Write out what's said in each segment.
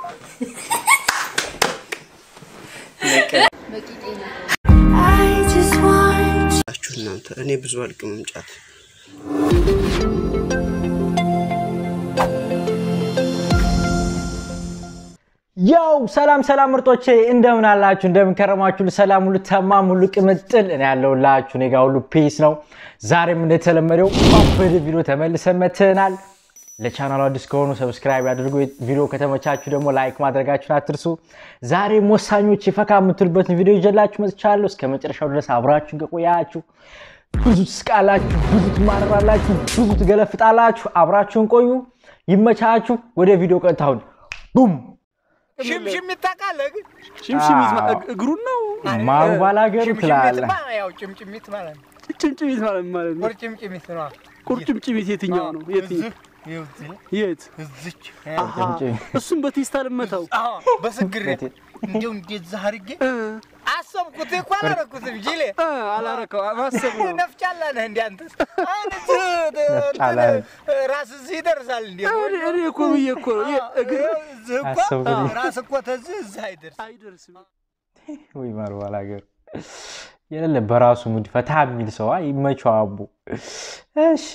ላችሁ እናንተ እኔ ብዙ አልቅምም ጫት ያው ሰላም ሰላም ምርጦቼ እንደምን አላችሁ? እንደምን ከረማችሁ? ሰላም ሁሉ ተማም ሁሉ ቅምጥል እኔ ያለሁላችሁ እኔ ጋር ሁሉ ፒስ ነው። ዛሬም እንደተለመደው በድ ቪዲዮ ተመልሰን መጥተናል። ለቻናሉ አዲስ ከሆኑ ሰብስክራይብ ያድርጉ። ቪዲዮ ከተመቻችሁ ደግሞ ላይክ ማድረጋችሁን አትርሱ። ዛሬም ወሳኞች የፈካ የምትሉበትን ቪዲዮ ይዤላችሁ መጥቻለሁ። እስከ መጨረሻው ድረስ አብራችሁን ከቆያችሁ ብዙ ትስቃላችሁ፣ ብዙ ትማረራላችሁ፣ ብዙ ትገለፍጣላችሁ። አብራችሁን ቆዩ። ይመቻችሁ። ወደ ቪዲዮ ቀጥታውን ቡም ሽምሽም ይታቃለ ግን ሽምሽሚት ማ- እግ- እግሩን ነው ማንባላገሩ ትላለህ። ሽምሽሚትማ ያው ጭምጭሚት ማለት ነው። ጭምጭሚት ማለት ምን ማለት ነው? ቁርጭምጭሚት ነው። ቁርጭምጭሚት የትኛው ነው? የትኛው? እዚህ ይኸው እዚህ የት? እዚች አሃ፣ እሱም በቴስታ ልመታው አዎ፣ በስግሬት እንዲያው እንደዛ አድርጌ እ፣ አሰብኩት እኮ አላረኩትም። ጅሌ እ፣ አላረከው ማሰብ ነው። ነፍጫላ ነህ እንደ አንተስ አሁን እዚህ ነፍጫላ ነህ። ራስ እዚህ ይደርሳል እንዴ? እኔ እኔ እኮ ብዬ እኮ ነው የ- እግር እዚህ እኮ አሰብኩት። ራስ እኮ ተዚህ እዚህ አይደርስ አይደርስም። ወይ ማንባላገሩ የሌለ በራሱ ሙድ ፈታ የሚል ሰው አይ፣ ይመቸው አቡ። እሺ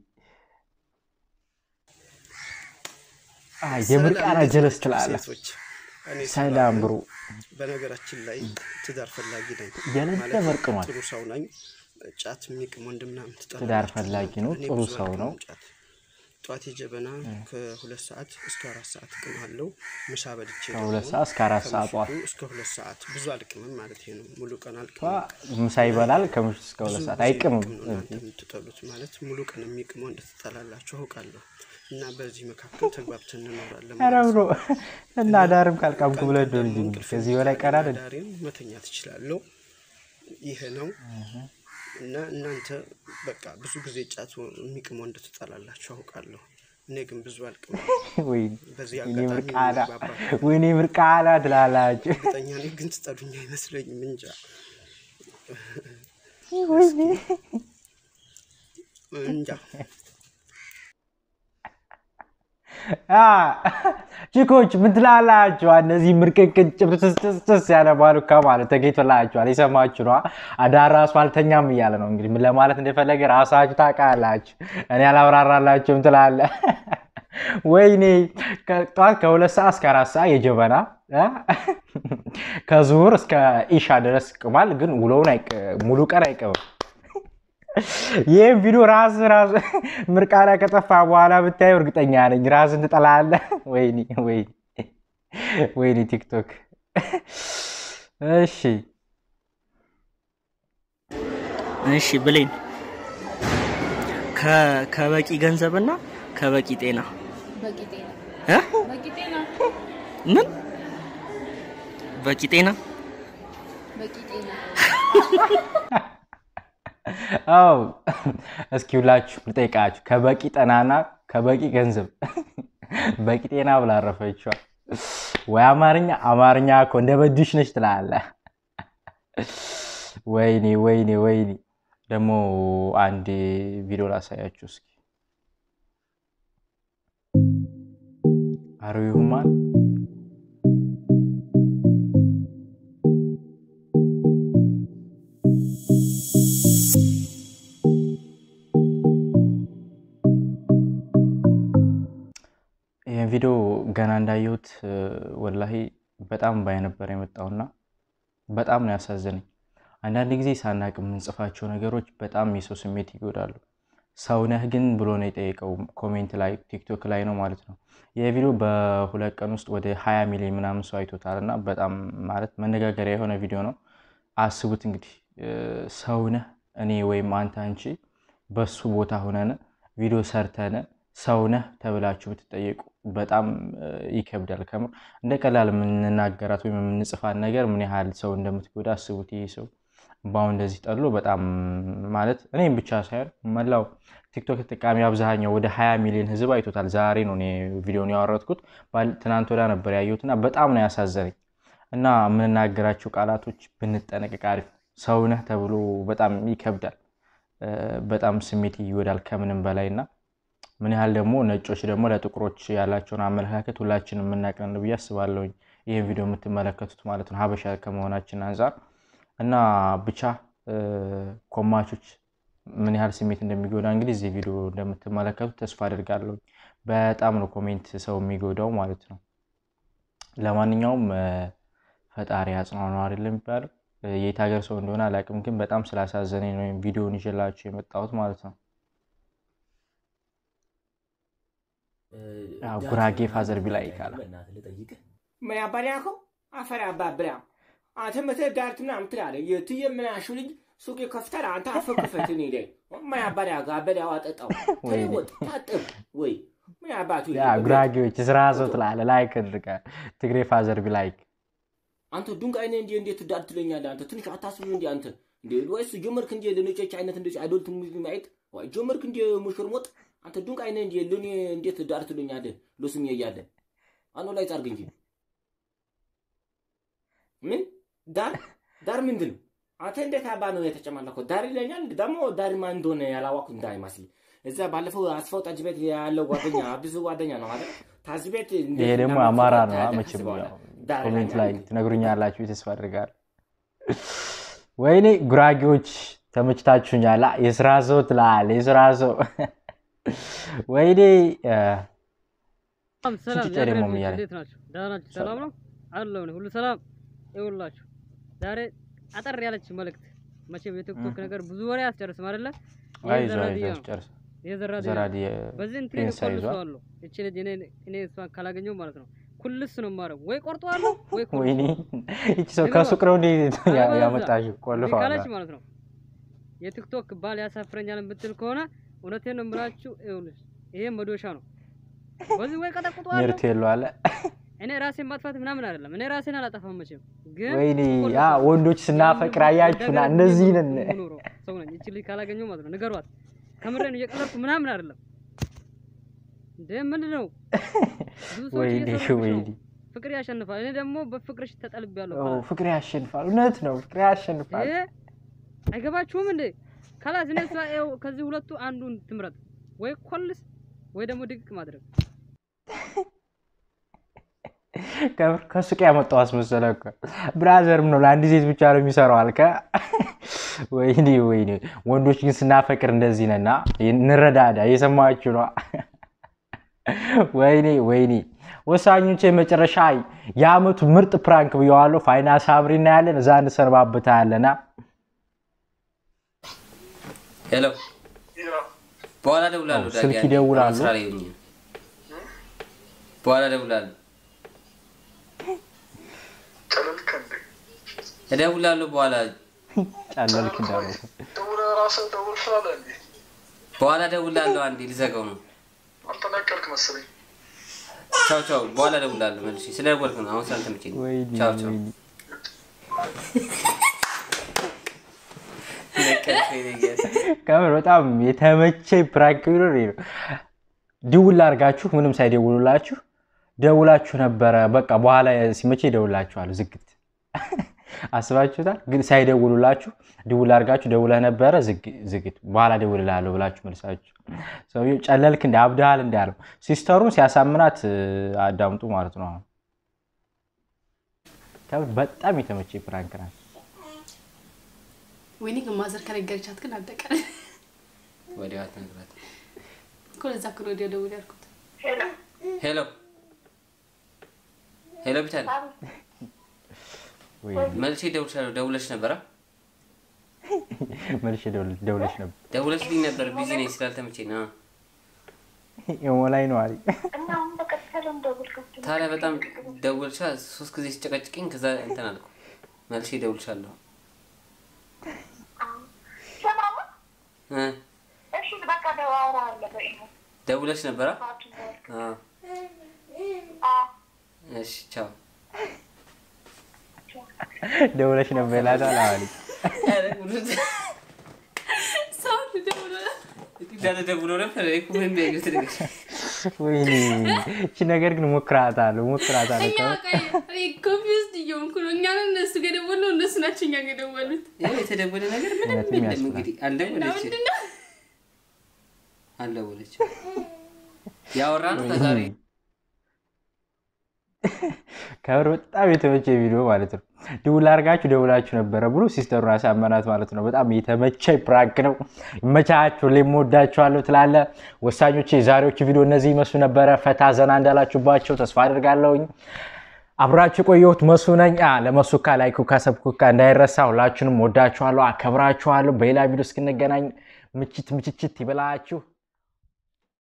አይ፣ የምርቃና ሰላም፣ ጀለስ እንዴት ናችሁ ትላለህ። ሴቶች? እኔ ሰላም ብሮ በነገራችን ላይ ትዳር ፈላጊ ነኝ የሌለ ማለት መርቅሟል። ጥሩ ሰው ነኝ ጫት የሚቅም ወንድ ምናምን ትጠላላችሁ። ትዳር ፈላጊ ነው፣ እኔ ጥሩ ብዙ ሰው አልቅምም ነው። ጫት። ጠዋት የጀበና ከሁለት ሰዓት እስከ አራት ሰዓት እቅማለሁ። ምሳ በልቼ ከሁለት ደግሞ ሰዓት እስከ አራት ሰዓት ጠዋት ከምሽቱ እስከ ሁለት ሰዓት ብዙ አልቅምም ማለት ነው። ሙሉ ቀን አልቅምም። ምሳ ይበላል ከምሽቱ እስከ ሁለት ብዙ ሰዓት ጊዜ አይቅምም። ቅም ነው እናንተ የምትጠሉት ማለት ሙሉ ቀን የሚቅመው እንደትጠላላችሁ አውቃለሁ። እና በዚህ መካከል ተግባብተን እንኖራለን ኧረ ማለት ብሎ ነው። እና ዳርም ካልቃምኩ ብለህ ቀን እንደው ደግሞ ልጅ እንቅልፍ ከዚህ በላይ ቀን አይደል? ዳሬን መተኛት እችላለሁ። ይሄ ነው እና እናንተ በቃ ብዙ ጊዜ ጫት የሚቅመው እንደትጠላላችሁ አውቃለሁ። እኔ ግን ብዙ አልቅም። ወይ በዚህ እኔ አጋጣሚ ምርቃና እንግባባለን። ወይኔ ምርቃና ትላላችሁ። እርግጠኛ ነኝ ግን ትጠሉኝ አይመስለኝም። እንጃ ወይኔ እንጃ አ ቺኮች ምን ትላላችሁ? እነዚህ ምርቅቅን ጭብጥስጥስ ያለ ባሉካ ማለት ተገኝቶላችኋል። የሰማችሁ ነዋ። አዳር ራሱ አልተኛም እያለ ነው። እንግዲህ ምን ለማለት እንደፈለገ ራሳችሁ ታውቃላችሁ። እኔ አላብራራላችሁም ትላለ። ወይኔ ጠዋት ከሁለት ሰዓት እስከ አራት ሰዓት የጀበና አ? ከዙሁር እስከ ኢሻ ድረስ ቅማል። ግን ውሎውን አይቅ- ሙሉ ቀን አይቅምም። ይህም ቪዲዮ ራስ ራስ ምርቃና ከጠፋ በኋላ ብታየው እርግጠኛ ነኝ ራስን ትጠላለህ። ወይኔ ወይኔ ወይኔ ቲክቶክ። እሺ እሺ ብሌን ከ- ከበቂ ገንዘብና ከበቂ ጤና በቂ ጤና እ? በቂ ጤና ምን በቂ ጤና በቂ ጤና አው እስኪ ሁላችሁ ልጠይቃችሁ ከበቂ ጠናና ከበቂ ገንዘብ በቂ ጤና ብላ አረፈችዋል ወይ አማርኛ አማርኛ እኮ እንደ በድሽ ነች ትላለህ። ወይኔ ወይኔ ወይኔ ደግሞ አንድ ቪዲዮ ላሳያችሁ እስኪ አሩ ይሁማን ይህን ቪዲዮ ገና እንዳየሁት እ፣ ወላሂ በጣም ባይ ነበር የመጣውና በጣም ነው ያሳዘነኝ። አንዳንድ ጊዜ ሳናቅ የምንጽፋቸው ነገሮች በጣም የሰው ስሜት ይጎዳሉ። ሰውነህ ግን ብሎ ነው የጠየቀው ኮሜንት ላይ ቲክቶክ ላይ ነው ማለት ነው። ይህ ቪዲዮ በሁለት ቀን ውስጥ ወደ 20 ሚሊዮን ምናምን ሰው አይቶታል እና በጣም ማለት መነጋገሪያ የሆነ ቪዲዮ ነው። አስቡት እንግዲህ እ፣ ሰውነህ እኔ ወይም አንተ አንቺ በሱ ቦታ ሆነን ቪዲዮ ሰርተን ሰውነህ ተብላችሁ ብትጠየቁ በጣም እ፣ ይከብዳል። ከምር እንደ ቀላል የምንናገራት ወይም የምንጽፋት ነገር ምን ያህል ሰው እንደምትጎዳ አስቡት። ይህ ሰው በአሁን እንደዚህ ጠሎ በጣም ማለት እኔም ብቻ ሳይሆን መላው ቲክቶክ ተጠቃሚ አብዛኛው ወደ 20 ሚሊዮን ህዝብ አይቶታል። ዛሬ ነው እኔ ቪዲዮን ያወረድኩት፣ ባል- ትናንት ወዳ ነበር ያየሁትና በጣም ነው ያሳዘነኝ። እና የምንናገራቸው ቃላቶች ብንጠነቀቅ አሪፍ። ሰውነህ ተብሎ በጣም ይከብዳል፣ እ፣ በጣም ስሜት ይወዳል ከምንም በላይ እና ምን ያህል ደግሞ ነጮች ደግሞ ለጥቁሮች ያላቸውን አመለካከት ሁላችንም የምናውቀን ብዬ አስባለሁኝ። ይህን ቪዲዮ የምትመለከቱት ማለት ነው ሀበሻ ከመሆናችን አንጻር እና ብቻ እ፣ ኮማቾች ምን ያህል ስሜት እንደሚጎዳ እንግዲህ እዚህ ቪዲዮ እንደምትመለከቱት ተስፋ አድርጋለሁ። በጣም ነው ኮሜንት ሰው የሚጎዳው ማለት ነው። ለማንኛውም እ፣ ፈጣሪ ያጽናው ነው አይደለም የሚባለው። እ፣ የት ሀገር ሰው እንደሆነ አላውቅም፣ ግን በጣም ስላሳዘነኝ ነው ወይም ቪዲዮውን ይዤላችሁ የመጣሁት ማለት ነው። ያው ጉራጌ ፋዘር ቢላይ ይካላል። ምን ያባላከው አፈር ያባብላ አንተ መተህ ዳርት ምናምን ትላለህ። የትዬ ምናሹ ልጅ ሱቅ ይከፍታል። አንተ አፍህ ክፈት። እኔ ላይ ምን ያባላ አበላው አጠጣው ተለወጥ ታጥብ ወይ ምን አባቱ ያ ጉራጌዎች ስራ ሰው ትላለህ። ላይክ አድርጋ ትግሬ ፋዘር ቢላይክ አንተ ዱንቅ አይነ እንዲ እንዴት ዳር ትለኛለህ? አንተ ትንሽ አታስብም እንዲ አንተ እንዴ ወይስ ጀመርክ እንዲ ለነጮች አይነት እንደዚህ አዶልት ሙቪ ማየት ወይ ጀመርክ እንዲ ሙሽርሞጥ አንተ ዱንቅ አይነ እንዲ ለኔ እንዴት ዳር ትለኛለህ? ለስሜ እያለ አኖ ላይ ጻርግ እንጂ ምን ዳር ዳር ምንድን ነው? አንተ እንዴት አባ ነው የተጨማለከው? ዳር ይለኛል ደግሞ ዳር ማን እንደሆነ ያላወቅኩ እንዳይመስል እዛ ባለፈው አስፋው ጠጅ ቤት ያለው ጓደኛ ብዙ ጓደኛ ነው አይደል? ታዝ ቤት እንዴት ይሄ ደግሞ እንደምትፈታ አማራ ነው። ታያለህ መቼም ከዚህ በኋላ። ያው ዳር ኮሜንት ይለኛል ላይ ትነግሩኛላችሁ ተስፋ አድርጋለሁ። ወይኔ ጉራጌዎች ተመችታችሁኛል። አ፣ የስራ ሰው ትላለህ፣ የስራ ሰው ወይኔ እ፣ ሰላም ሰላም ጭጭ ደግሞ የሀገሬ እያለ ልጆች እንዴት ናችሁ? ደህና ናችሁ? ሰላም ነው አለው ሁሉ ሰላም ይውላችሁ። ዛሬ አጠር ያለች መልእክት መቼም የቲክቶክ ነገር ብዙ ወሬ አያስጨርስም አይደለ? ይሄ አይዞህ ዘራድያ አይዞህ ነው። ጨርስ። ይሄ ዘራድያ ነው። ዘራዲ በዚህ እንትን ፕሪንስ አይዟል። እቆልሰዋለሁ። እቺ ልጅ እኔ እኔ እሷን ካላገኘው ማለት ነው ኩልስ ነው የማደርገው። ወይ ቆርጠዋለሁ ወይ ወይኔ ኮልሰዋለሁ። ይቺ ሰው ከሱቅ ነው እንዴ አለበለዚያ ያመጣሽው? እምቢ ቆልፈዋል። ካለች ማለት ነው የቲክቶክ ባል ያሳፍረኛል የምትል ከሆነ እውነቴን ነው የምላችሁ። ይኸውልሽ ይሄ መዶሻ ነው። በዚህ ወይ ቀጠቅጠዋለሁ ምርት የለዋለ እኔ ራሴን ማጥፋት ምናምን አይደለም። እኔ ራሴን አላጠፋም መቼም። ግን ወይኔ ቆልፎ ያ ወንዶች ስናፈቅር አያችሁና እንደዚህ ነን። የምኖረው ሰው ነኝ። እቺ ልጅ ካላገኘው ማለት ነው ንገሯት። ከምሬን እየቀለድኩ ምናምን አይደለም። እንደ ምንድን ነው ብዙ ሰዎች ወይኔ እየሰሩብሽ ነው። ወይኔ ፍቅር ያሸንፋል። እኔ ደግሞ በፍቅርሽ ተጠልቤያለሁ። ኦ፣ ካላስ ፍቅር ያሸንፋል። እውነት ነው፣ ፍቅር ያሸንፋል። ይሄ አይገባችሁም እንዴ? ካላስ እኔ እሷ ይኸው ከዚህ ሁለቱ አንዱን ትምረጥ፣ ወይ ኮልስ ወይ ደግሞ ድቅቅ ማድረግ። ከምር ከሱቅ ያመጣው አስመሰለ እኮ ብራዘርም ነው ለአንድ ሴት ብቻ ነው የሚሰራው አልከ። ወይኔ ወይኔ፣ ወንዶች ግን ስናፈቅር እንደዚህ ነና፣ እንረዳዳ። እየሰማችሁ ነው። ወይኔ ወይኔ፣ ወሳኞች የመጨረሻ የአመቱ ምርጥ ፕራንክ ብየዋለሁ። ፋይናንስ አብሪ እናያለን፣ እዛ እንሰነባበታለና ሄሎ፣ በኋላ እደውላለሁ። አዎ፣ ስልክ ዳጊ፣ ይደውላሉ። ስራ ላይ ሆኜ ነው። በኋላ እደውላለሁ። እደውላለሁ በኋላ ጨለልክ እንዳሉ በኋላ እደውላለሁ። አንዴ ልዘጋው ነው። ቻው ቻው። በኋላ እደውላለሁ መልሼ። ስለደወልክ ነው አሁን ስላልተመቸኝ ነው። ወይኔ ቻው ቻው። ወይኔ። ነቀልከኝ ነገር። ከምር በጣም የተመቸኝ ፕራንክ ቢኖር ይሄ ነው። ድውል አድርጋችሁ ምንም ሳይደውሉላችሁ ደውላችሁ ነበረ። በቃ በኋላ ሲመቼ ይደውላችኋል። ዝግት አስባችሁታል። ግን ሳይደውሉላችሁ ድውል አድርጋችሁ ደውለህ ነበረ ዝግ- ዝግት በኋላ ደውልልሃለሁ ብላችሁ መልሳችሁ ሰውዬው ጨለልክ እንደ አብድሃል እንዳለው ሲስተሩን ሲያሳምናት እ፣ አዳምጡ ማለት ነው። አሁን ከምር በጣም የተመቸኝ ፕራንክ ናት። ወይኔ ግን ማዘር ከነገረቻት ግን አለቀ ወዲያው አትነግራት። እኮ ለዛ እኮ ነው ወዲያ ደውል ያልኩት። ሄሎ ሄሎ፣ ቢታል ወይ መልሼ እደውልልሻለሁ። ደውለሽ ነበረ? መልሼ ደውል- ደውለሽ ነበር ደውለሽልኝ ነበር። ቢዚ ነኝ ስላልተመቸኝ ነው። ኢሞ ላይ ነው አለኝ። ታዲያ በጣም ደውልሻ ሶስት ጊዜ ሲጨቀጭቅኝ ከዛ እንትን አልኩ። መልሼ እደውልሻለሁ። እ ደውለሽ ነበረ? አዎ። እሺ ቻው። ደውለሽ ነበር ይላታል አለኝ። ሰው ደውሎ እንዳለ ደውሎ ነበር። እኔ እኮ ምንም ያየሁት ነገር ወይኔ እቺ ነገር ግን ሞክራታለሁ ሞክራታለሁ። እኛ በቃ ኮንፊውዝድ እየሆንኩ ነው። እኛ ነን እነሱ ጋር የደወልነው እነሱ ናቸው እኛ ጋር የደወሉት። ያው የተደወለ ነገር ምንም እውነትም የለም። ያስብላል። እንግዲህ እና አልደወለችም ምንድን ነው አልደወለችም። ያወራ ነው ከዛሬ ከብር በጣም የተመቸ ቪዲዮ ማለት ነው። ደውል አድርጋችሁ ደውላችሁ ነበረ ብሎ ሲስተሩን አሳመናት ማለት ነው። በጣም የተመቸ ፕራንክ ነው። ይመቻችሁ። ሌሞወዳችኋለሁ ትላለ። ወሳኞች የዛሬዎቹ ቪዲዮ እነዚህ ይመስሉ ነበረ። ፈታ ዘና እንዳላችሁባቸው ተስፋ አድርጋለሁኝ። አብራችሁ የቆየሁት መሱ ነኝ። አ ለመሱካ ላይኩካ ሰብኩካ እንዳይረሳ። ሁላችሁንም ወዳችኋለሁ፣ አከብራችኋለሁ። በሌላ ቪዲዮ እስክንገናኝ ምችት ምችችት ይበላችሁ።